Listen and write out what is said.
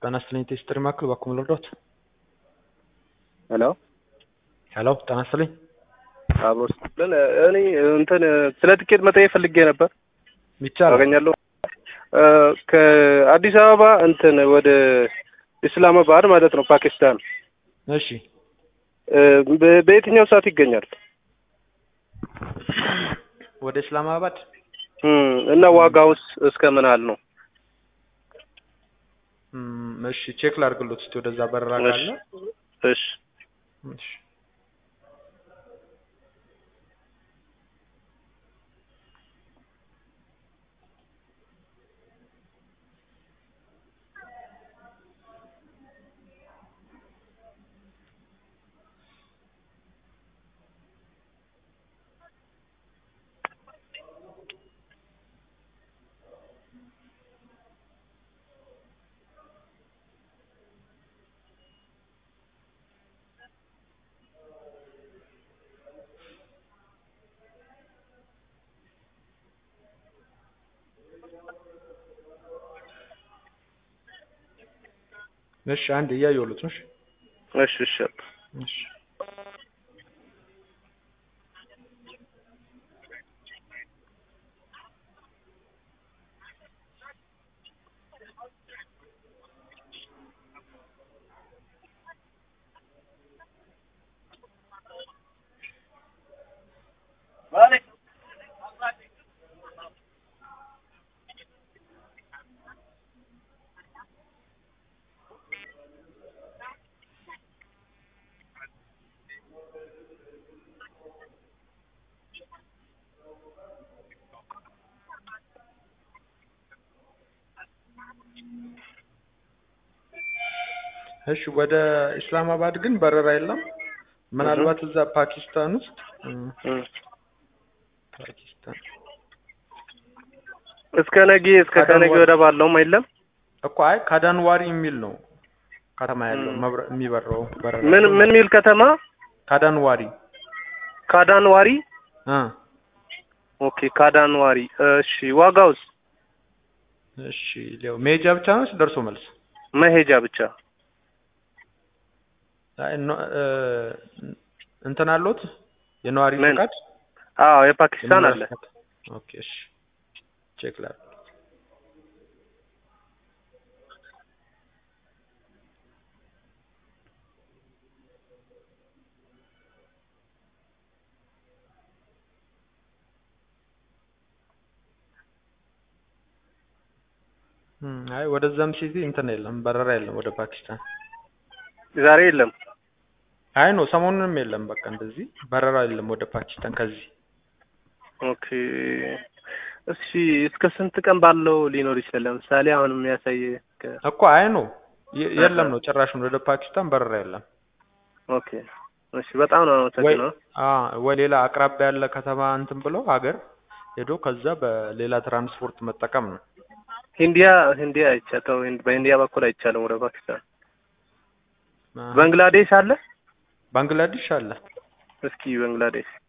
ጤና ይስጥልኝ ቴስትሪ ማዕከል በኩል ልርዶት? ሄሎ ሄሎ ጤና ይስጥልኝ። አብሮ ስትልን እኔ እንትን ስለ ትኬት መጠየቅ ፈልጌ ነበር። ይቻላል። አገኛለሁ ከአዲስ አበባ እንትን ወደ ኢስላማባድ ማለት ነው ፓኪስታን እሺ በ- በየትኛው ሰዓት ይገኛል? ወደ እስላማባድ እም፣ እና ዋጋውስ እስከ ምን ያህል ነው? እም፣ እሺ ቼክ ላድርግሎት እስቲ ወደዛ በረራ ካለ እሺ እሺ እሺ አንድ እያየሁሎት ነው። እሺ እሺ እሺ እሺ እሺ ወደ ኢስላማባድ ግን በረራ የለም። ምናልባት እዛ ፓኪስታን ውስጥ እም፣ እም። ፓኪስታን እስከ ነገ እስከ ከነገ ወደ ባለውም የለም። እኮ አይ ካዳንዋሪ የሚል ነው ከተማ ያለው እም። መብረ- የሚበረው በረራ ምን ምን ሚል ከተማ? ካዳንዋሪ ካዳንዋሪ። እ ኦኬ ካዳንዋሪ። እሺ ዋጋውስ? እሺ ሊያው መሄጃ ብቻ ነው ወይስ ደርሶ መልስ? መሄጃ ብቻ። አይ ኖ እ እንትን አለዎት የነዋሪ ምን? ፈቃድ አዎ የፓኪስታን አለ። የመኖሪያ ፈቃድ? ኦኬ እሺ ቼክ ላድርግ። እም፣ አይ ወደዛም ሲቲ እንትን የለም በረራ የለም ወደ ፓኪስታን። ዛሬ የለም። አይ ነው ሰሞኑንም የለም። በቃ እንደዚህ በረራ የለም ወደ ፓኪስታን ከዚህ ኦኬ እሺ እስከ ስንት ቀን ባለው ሊኖር ይችላል? ለምሳሌ አሁን የሚያሳይ ከ- እኮ አይ ነው የ- የለም ነው ጭራሹን ወደ ፓኪስታን በረራ የለም። ኦኬ እሺ በጣም ነው ወይ አመሰግነው። አ ወይ ሌላ አቅራቢያ ያለ ከተማ እንትን ብሎ ሀገር ሄዶ ከዛ በሌላ ትራንስፖርት መጠቀም ነው። ሂንዲያ ሂንዲያ አይቻተው በሂንዲያ በኩል አይቻልም ወደ ፓኪስታን። አ፣ ባንግላዴሽ አለ? ባንግላዴሽ አለ። እስኪ ባንግላዴሽ